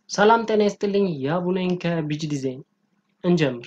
ሰላም ጤና ይስጥልኝ። ያቡ ነኝ ከቢጂ ዲዛይን። እንጀምር።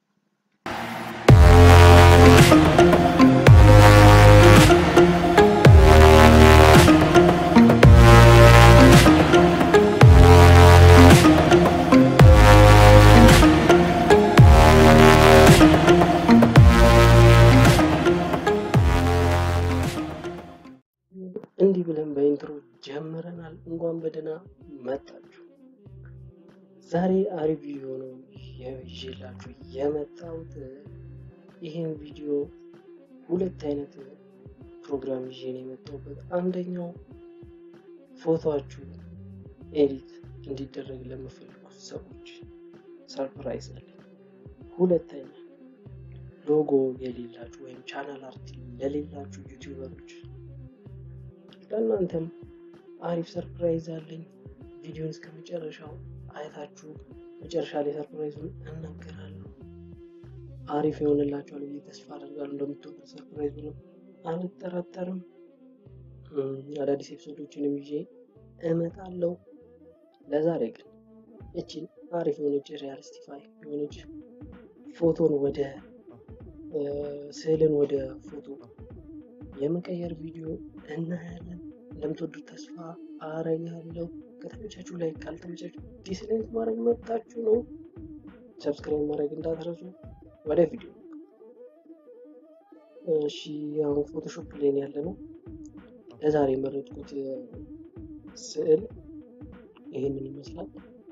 እንዲህ ብለን በኢንትሮ ጀምረናል። እንኳን በደህና መጣችሁ። ዛሬ አሪፍ ቪዲዮ ነው ይዤላችሁ የመጣሁት። ይህን ቪዲዮ ሁለት አይነት ፕሮግራም ይዤ ነው የመጣሁበት። አንደኛው ፎቶችሁ ኤዲት እንዲደረግ ለምፈልጉት ሰዎች ሰርፕራይዝ አለ። ሁለተኛ ሎጎ የሌላችሁ ወይም ቻናል አርት ለሌላችሁ ዩቲዩበሮች ለእናንተም አሪፍ ሰርፕራይዝ አለኝ። ቪዲዮን እስከ መጨረሻው አይታችሁ መጨረሻ ላይ ሰርፕራይዙን እናገራለሁ። አሪፍ ይሆንላችኋል ብዬ ተስፋ አደርጋለሁ። እንደምትወዱት ሰርፕራይዙንም አልጠራጠርም። አዳዲስ ኤፒሶዶችንም ይዤ እመጣለሁ። ለዛሬ ግን እችን አሪፍ የሆነች ሪያሊስቲፋይ የሆነች ፎቶን ወደ ስዕልን ወደ ፎቶ የመቀየር ቪዲዮ እናያለን። እንደምትወዱት ተስፋ አረጋለሁ። ከተመቻችሁ ላይ ካልተመቻችሁ ዲስላይክ ማድረግ መብታችሁ ነው። ሰብስክራይብ ማድረግ እንዳትረሱ። ወደ ቪዲዮ እሺ። አሁን ፎቶሾፕ ላይ ያለ ነው። ለዛሬ የመረጥኩት ስዕል ይህንን ይመስላል።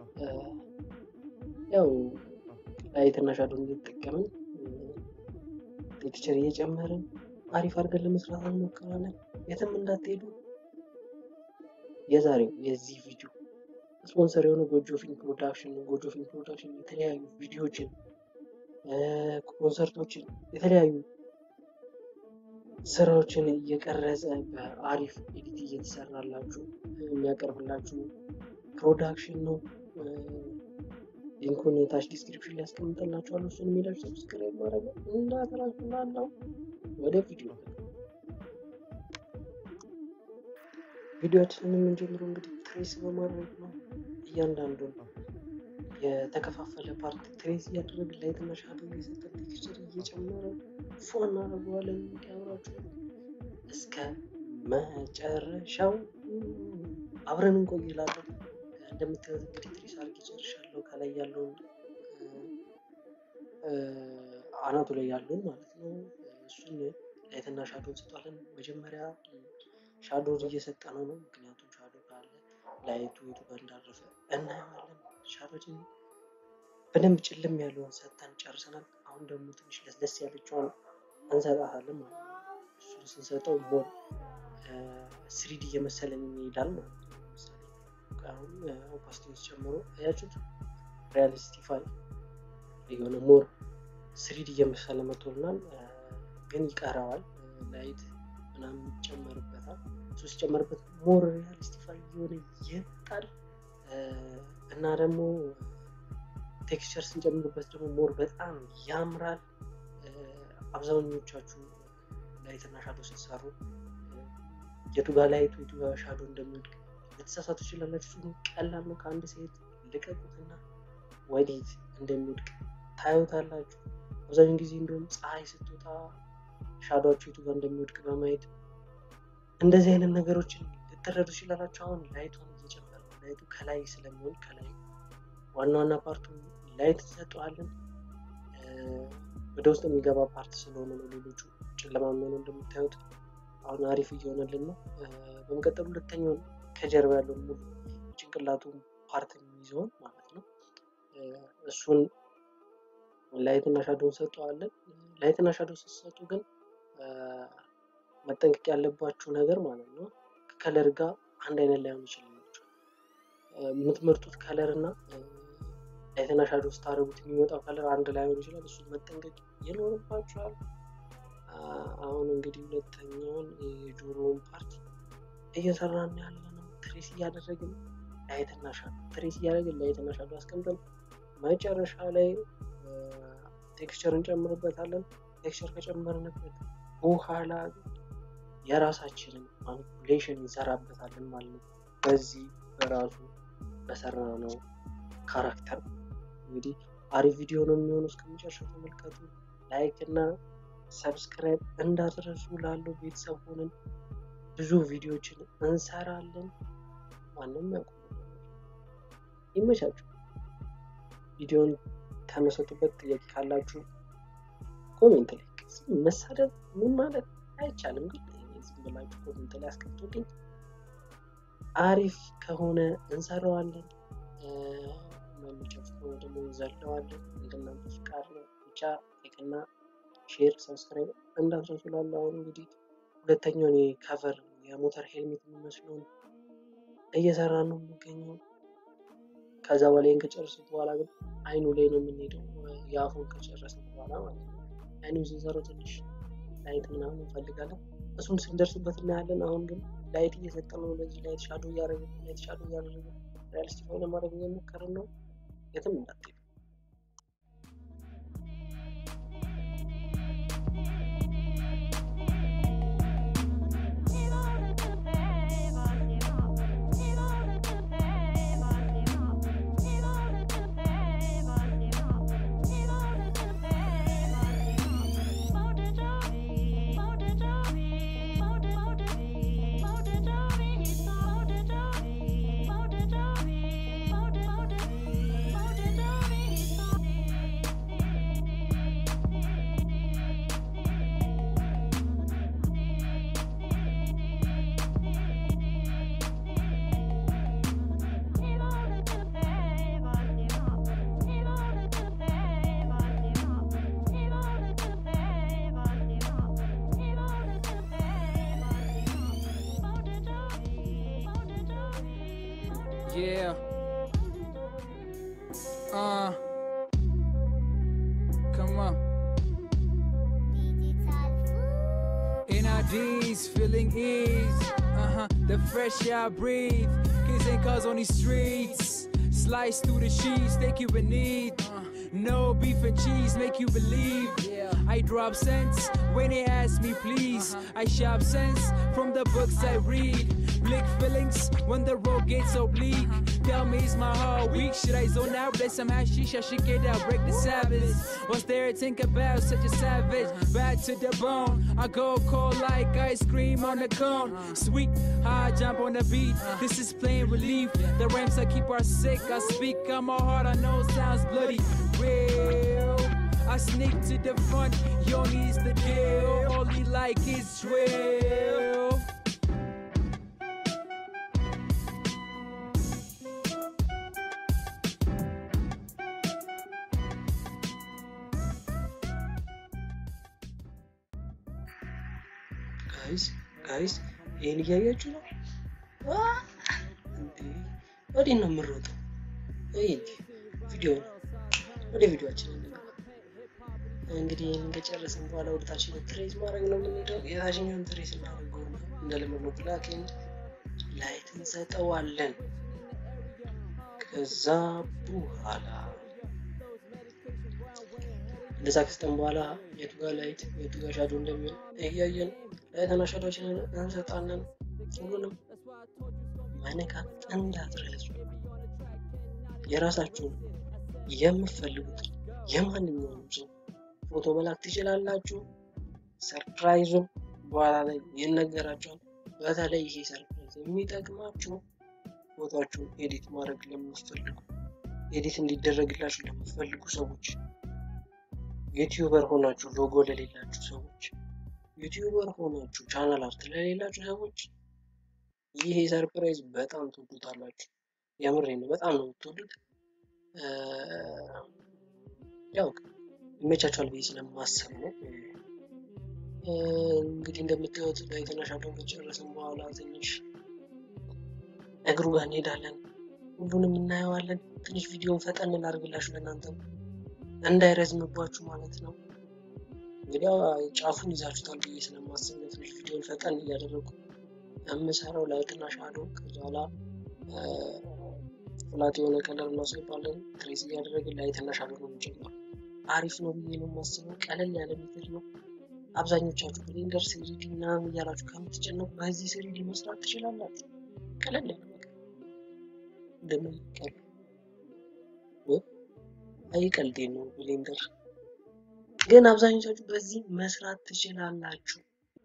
ያው ላይትና ሻዶን እየተጠቀምን ቴክስቸር እየጨመርን አሪፍ አድርገን ለመስራት እንሞክራለን። የትም እንዳትሄዱ። የዛሬው የዚህ ቪዲዮ ስፖንሰር የሆነ ጎጆ ፊልም ፕሮዳክሽን ነው። ጎጆ ፊልም ፕሮዳክሽን የተለያዩ ቪዲዮዎችን፣ ኮንሰርቶችን፣ የተለያዩ ስራዎችን እየቀረጸ በአሪፍ ኤዲት እየተሰራላችሁ የሚያቀርብላችሁ ፕሮዳክሽን ነው። ሊንኩን ታች ዲስክሪፕሽን ላይ ያስቀምጠላችኋለሁ። እሱን የሚላችሁ ሰብስክራይብ ማድረግ እንዳትረሱ እላለሁ። ወደ ቪዲዮ ቪዲዮችንን የምንጀምረው እንግዲህ ትሬስ በማድረግ ነው። እያንዳንዱን የተከፋፈለ ፓርት ትሬስ እያደረግን ላይትና ሻዶ እየሰጠን ቴክስቸር እየጨመረ ፎ እናደርገዋለን። እንዲያምራችሁ እስከ መጨረሻው አብረን እንቆይላለን። እንደምታዩት እንግዲህ ትሬስ አድርጌ ጨርሻለሁ። ከላይ ያለውን አናቱ ላይ ያለውን ማለት ነው። እሱን ላይትና ሻዶ እንሰጧለን። መጀመሪያ ሻዶን እየሰጠ ነው ነው ምክንያቱም ሻዶ ካለ ላይቱ የቱ ጋር እንዳረፈ እናየዋለን። ሻዶችን በደንብ ጭልም ያለውን ሰጥተን ጨርሰናል። አሁን ደግሞ ትንሽ ለስለስ ያለችዋን እንሰጣታለን ማለት ነው። እሱን ስንሰጠው ሞር ስሪዲ እየመሰለን ይሄዳል ማለት ነው። ለምሳሌ አሁን ኦፓሲቲውን ጨምሮ አያችሁት ሪያሊስቲፋይ የሆነ ሞር ስሪዲ እየመሰለ መጥቶልናል። ግን ይቀረዋል። ላይት ምናምን ይጨመርበታል። እሱ ሲጨመርበት ሞር ሪያሊስቲፋይ የሆነ ይመጣል እና ደግሞ ቴክስቸር ስንጨምርበት ደግሞ ሞር በጣም ያምራል። አብዛኞቻችሁ ላይትና ሻዶ ስትሰሩ የቱጋ ላይቱ የቱጋ ሻዶ እንደሚወድቅ ልትሳሳቱ ትችላላችሁ። ቀላል ነው። ከአንድ ሴት ልቀቁትና ወዴት እንደሚወድቅ ታዩታላችሁ። አብዛኛውን ጊዜ እንዲሁም ፀሐይ ስትወጣ ሻዶቸው የቱ ጋር እንደሚወድቅ በማየት እንደዚህ አይነት ነገሮችን ልትረዱ ትችላላችሁ። አሁን ላይቱን እየጨመረ ላይቱ ከላይ ስለሚሆን ከላይ ዋና ዋና ፓርቱ ላይት እንሰጠዋለን። ወደ ውስጥ የሚገባ ፓርት ስለሆነ ነው። ሌሎቹ ጨለማ የሚሆነው እንደምታዩት አሁን አሪፍ እየሆነልን ነው። በመቀጠል ሁለተኛውን ከጀርባ ያለውን ሙሉ ጭንቅላቱን ፓርት የሚይዘውን ማለት ነው እሱን ላይትና ሻዶ እንሰጠዋለን። ላይትና ሻዶ ስትሰጡ ግን መጠንቀቅ ያለባችሁ ነገር ማለት ነው ከከለር ጋር አንድ አይነት ላይሆን ይችላላችሁ። የምትመርጡት ከለር እና ላይትና ሻዶ ስታደርጉት የሚወጣው ከለር አንድ ላይሆን ይችላል። እሱን መጠንቀቅ ይኖርባችኋል። አሁን እንግዲህ ሁለተኛውን የጆሮውን ፓርት እየሰራን ያለ ነው። ትሬስ እያደረግን ላይትና ሻዶ ትሬስ እያደረግን ላይትና ሻዶ አስቀምጠን መጨረሻ ላይ ቴክስቸር እንጨምርበታለን። ቴክስቸር ከጨመርንበት በኋላ የራሳችንን ማኒፑሌሽን እንሰራበታለን ማለት ነው። በዚህ በራሱ በሰራ ነው ካራክተር እንግዲህ አሪፍ ቪዲዮ ነው የሚሆነው። እስከመጨረሻው ተመልከቱ። ላይክ እና ሰብስክራይብ እንዳትረሱ። ላለው ቤተሰብ ሆነን ብዙ ቪዲዮዎችን እንሰራለን። ማንም ያውቁ ይመቻችሁ። ቪዲዮን ተመሰጡበት። ጥያቄ ካላችሁ ኮሜንት ላይ መሳደብ ምን ማለት አይቻልም፣ ግን ዝም ብላችሁ ኮሜንት ላይ አስቀምጡልኝ። አሪፍ ከሆነ እንሰራዋለን፣ ማይመቻችሁ ከሆነ ደግሞ እንዘለዋለን። እንደናንተ ፍቃድ ነው። ብቻ ላይክና ሼር ሰብስክራይብ እንዳትረሱ። ላለው አሁን እንግዲህ ሁለተኛውን የከቨር የሞተር ሄልሜት የሚመስለውን እየሰራ ነው የሚገኘው። ከዛ በላይ ከጨረስን በኋላ ግን አይኑ ላይ ነው የምንሄደው። የአፉን ከጨረስን በኋላ ማለት ነው። አይኑ ስንሰራው ትንሽ ላይት ምናምን እንፈልጋለን። እሱን ስንደርስበት እናያለን። አሁን ግን ላይት እየሰጠ ነው። ለዚህ ላይት ሻዶ እያደረገ ላይት ሻዶ እያደረገ ሪያሊስቲክ ለማድረግ እየሞከርን ነው። የትም እንዳትሄዱ። Yeah. Uh. Come on. NIDs, feeling ease. Uh huh. The fresh air I breathe. Kids ain't cars on these streets. Slice through the sheets, take you in need. Uh, no beef and cheese, make you believe. I drop sense when they ask me, please. I shop sense from the books I read. Blick feelings when the road gets so bleak. Tell me, is my heart weak? Should I zone out? Bless some hashish, I should get out, break the Sabbath. What's there to think about? Such a savage, bad to the bone. I go cold like ice cream on a cone. Sweet, high jump on the beat. This is plain relief. The rhymes I keep are sick. I speak on my heart, I know sounds bloody. Real. I sneak to the front, yo needs the deal. All he like is drill. ጋይስ ጋይስ ይህን እያያችሁ ነው እንዴ? ወዴት ነው የምንሮጠው? ይህ ቪዲዮ ነው። ወደ ቪዲዮችን እንገባ። እንግዲህ ይህን ከጨረስን በኋላ ወደ ታችኛው ትሬስ ማድረግ ነው የምንሄደው። የታችኛውን ትሬስ እናደርገው እንደለመድነው ብላክን ላይት እንሰጠዋለን። ከዛ በኋላ እንደዛ ከስጠን በኋላ የቱ ጋር ላይት የቱ ጋር ሻዶ እንደሚሆን እያየን ላይትና ሻዶችንን እንሰጣለን። ሁሉንም መነካት እንዳትረሱ። የራሳችሁን የምትፈልጉትን የማንኛውንም ሰው ፎቶ መላክ ትችላላችሁ። ሰርፕራይዙን በኋላ ላይ ይነገራቸዋል። በተለይ ይሄ ሰርፕራይዝ የሚጠቅማችሁ ፎቶችሁን ኤዲት ማድረግ ለምትፈልጉ ኤዲት እንዲደረግላችሁ ለምትፈልጉ ሰዎች ዩቲዩበር ሆናችሁ ሎጎ ለሌላችሁ ሰዎች ዩቲዩበር ሆናችሁ ቻናል አርት ለሌላችሁ ሰዎች ይሄ ሰርፕራይዝ በጣም ትወዱታላችሁ። የምሬ ነው፣ በጣም ነው የምትወዱት። ያው ይመቻችኋል ብዬ ስለማሰብ ነው። እንግዲህ እንደምታዩት ላይትና ሻዶውን ከጨረስን በኋላ ትንሽ እግሩ ጋር እንሄዳለን። ሁሉንም እናየዋለን። ትንሽ ቪዲዮን ፈጠን ላድርግላችሁ ለእናንተም እንዳይረዝምባችሁ ማለት ነው። እንግዲህ ጫፉን ይዛችሁታል ብዬ ስለማስብ ነው ትንሽ ቪዲዮን ፈጠን እያደረጉ የምሰራው ላይትና ሻዶ። ከዛ በኋላ ፍላት የሆነ ከለር እናስገባለን። ትሬስ እያደረግን ላይትና ሻዶ ነው የምንጀምረው። አሪፍ ነው ብዬ ነው የማስበው። ቀለል ያለ ሜትድ ነው። አብዛኞቻችሁ ብሌንደር ስሪዲ ምናምን እያላችሁ ከምትጨነቁ በዚህ ስሪዲ መስራት ትችላላችሁ። ቀለል ያለ ነገር እንደምንቀል አይ ቀልዴን ነው። ብሌንደር ግን አብዛኞቻችሁ በዚህ መስራት ትችላላችሁ።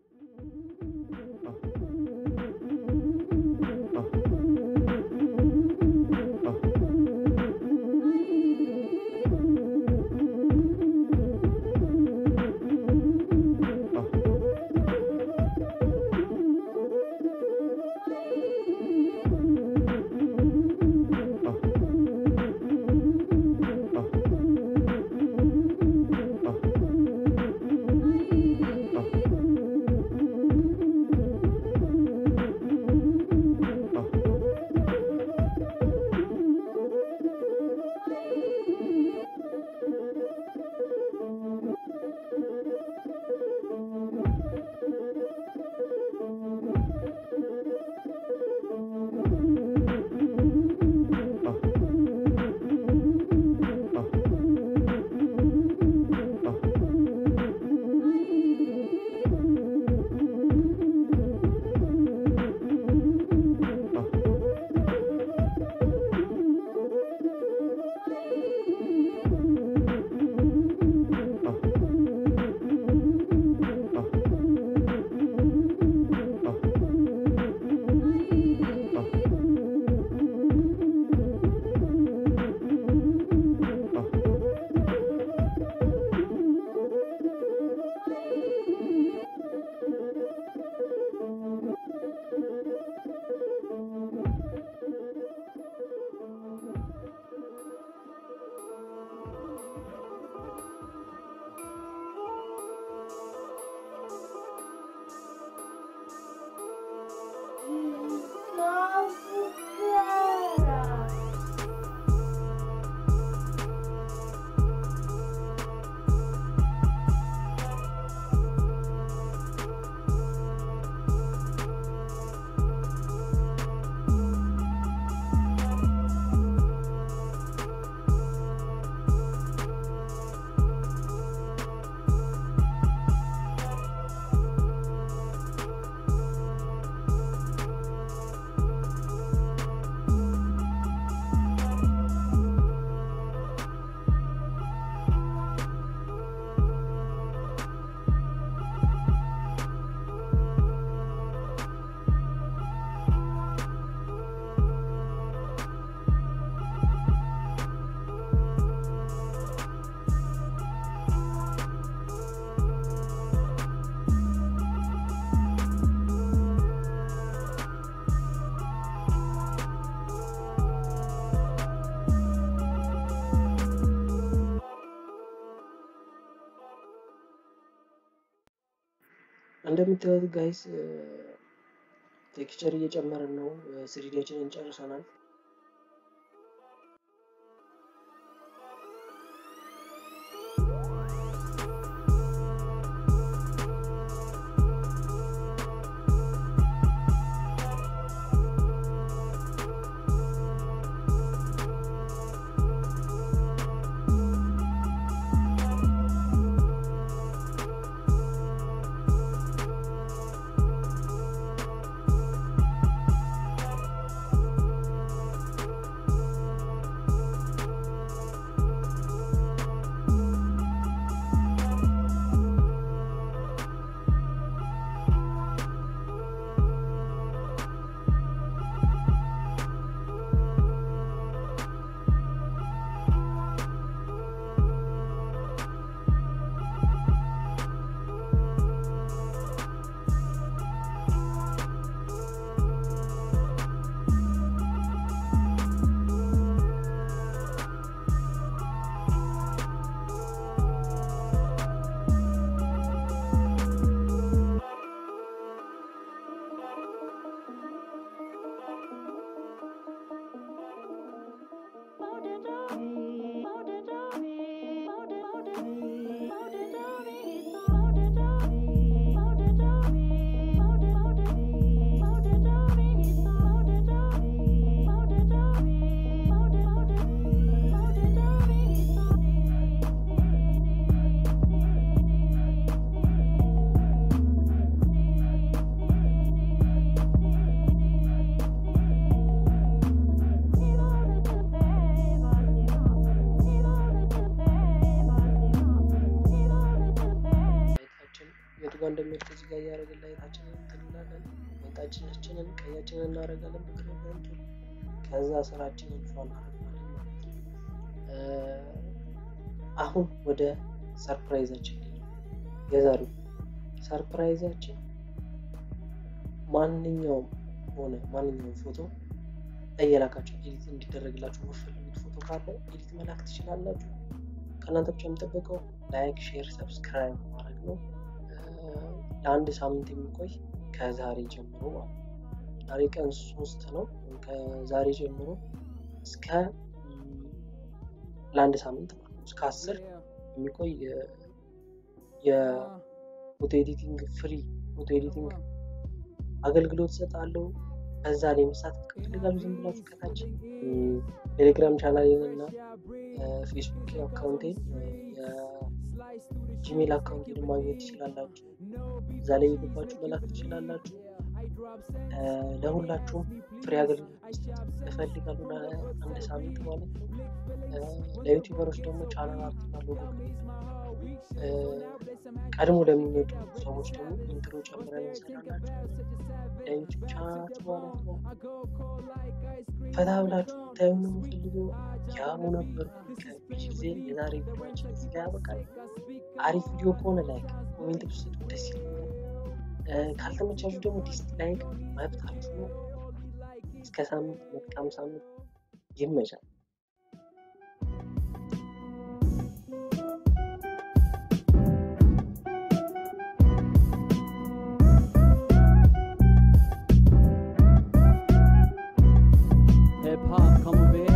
እንደምታዩት ጋይስ ቴክስቸር እየጨመርን ነው። ስሪዲያችንን ጨርሰናል። ጋር እንደሚወድቅ እዚህ ጋር እያደረግን ላይታችንን እንትን እንላለን። ወጣችናችንን ቀያችንን እናደርጋለን በክረምቱ ከዛ ስራችንን ፏ እናደርጋለን ማለት ነው። አሁን ወደ ሰርፕራይዛችን የዛሬው ሰርፕራይዛችን ማንኛውም ሆነ ማንኛውም ፎቶ እየላካችሁ ኤዲት እንዲደረግላችሁ የምትፈልጉት ፎቶ ካለ ኤዲት መላክ ትችላላችሁ። ከእናንተ ብቻ የሚጠበቀው ላይክ፣ ሼር፣ ሰብስክራይብ ማድረግ ነው። ለአንድ ሳምንት የሚቆይ ከዛሬ ጀምሮ ማለት ነው። ዛሬ ቀን ሶስት ነው። ከዛሬ ጀምሮ እስከ ለአንድ ሳምንት ማለት ነው እስከ አስር የሚቆይ የፎቶ ኤዲቲንግ ፍሪ ፎቶ ኤዲቲንግ አገልግሎት እሰጣለሁ። ከዛ ላይ መሳተፍ ከፈልጋሉ ዝም ብላችሁ ከታች ቴሌግራም ቻናሌን እና ፌስቡክ አካውንቴን የጂሜል አካውንቴን ማግኘት ትችላላችሁ። እዛ ላይ የገባችሁ መላክ ትችላላችሁ። ለሁላችሁም ፍሬ አገልግሎት መስጠት እፈልጋለሁ ለአንድ ሳምንት ማለት ነው። ለዩቲዩበሮች ደግሞ ቻናል አርትና ሎጎ ቀድሞ ለሚመጡ ሰዎች ደግሞ ኢንትሮ ጨምረን እንሰራላችሁ ለዩቲዩብ ቻናላችሁ ማለት ነው። ፈታ ብላችሁ ታዩ ነው የምፈልገው። ያሙ ነበርኩ ከቢች ጊዜ የዛሬ ቪዲዮችን እዚህ ጋር ያበቃል። አሪፍ ቪዲዮ ከሆነ ላይክ ኮሜንት ብትሰጡ ደስ ይለኛል። ካልተመቻችሁ ደግሞ ዲስላይክ መብታችሁ ነው። እስከ ሳምንት መልካም ሳምንት ይመቻል። Hip hop, come over here.